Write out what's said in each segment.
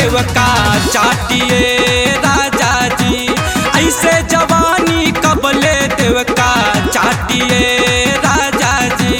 देवका चाटिए राजा जी ऐसे जवानी कबले देवका चाटिए राजा जी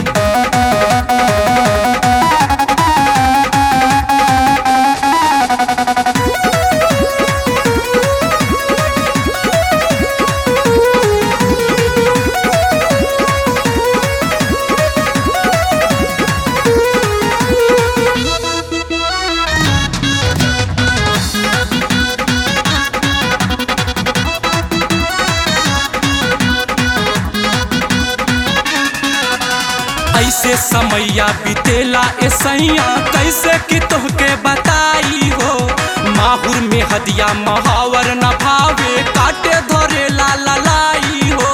ऐसे समैया बीतेला ए सैया कैसे कि तोहके बताई हो माहुर में हदिया महावर न भावे काटे धरे ला ललाई हो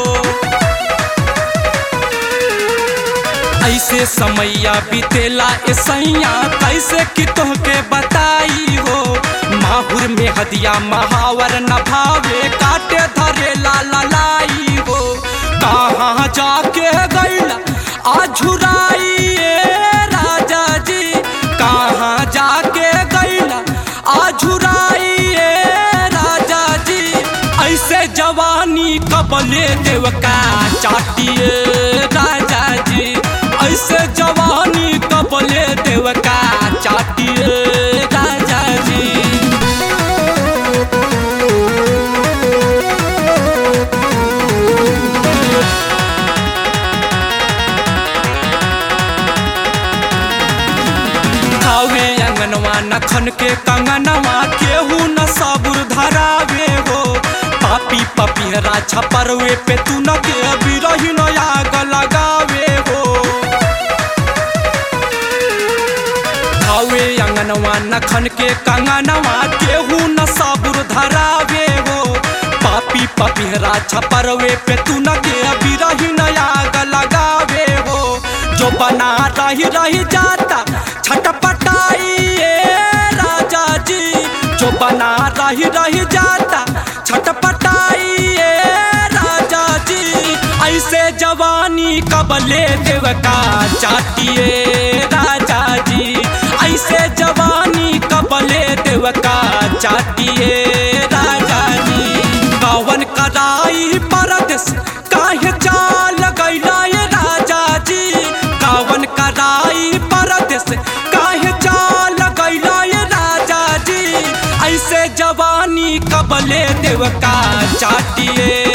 ऐसे समैया बीतेला ए सैया कैसे कि तोहके बताई हो माहुर में हदिया महावर न भावे काटे धरे ला ललाई हो कहाँ जाके गैला आझुराइए राजा जी कहाँ जाके गैला आझुराइए राजा जी ऐसे जवानी कबले देवका चाटिए राजा जी ऐसे जवानी कबले देवका चाटिए राजा जी खावे अंगनवा नखन के कंगनवा केहू न सबुर धरावे हो पापी पपीहरा छपरवे पे तू न के बिरही न आग लगावे हो खावे अंगनवा नखन के कंगनवा केहू न सबुर धरावे हो पापी पपीहरा छपरवे पे तू न के बिरही न आग लगावे हो जो बना रही रही जाता छटपटाइए राजा जी जो बना रही रही जाता छटपटाइए राजा जी ऐसे जवानी कबले देवका चाटिए राजा जी ऐसे जवानी कबले देवका चाटिए राजा जी कवन कराई परदेश काहे चाल गैला ये राजा जी कवन कराई परदेश काहे चाल गैला ये राजा जी ऐसे जवानी कबले देवका चाटिए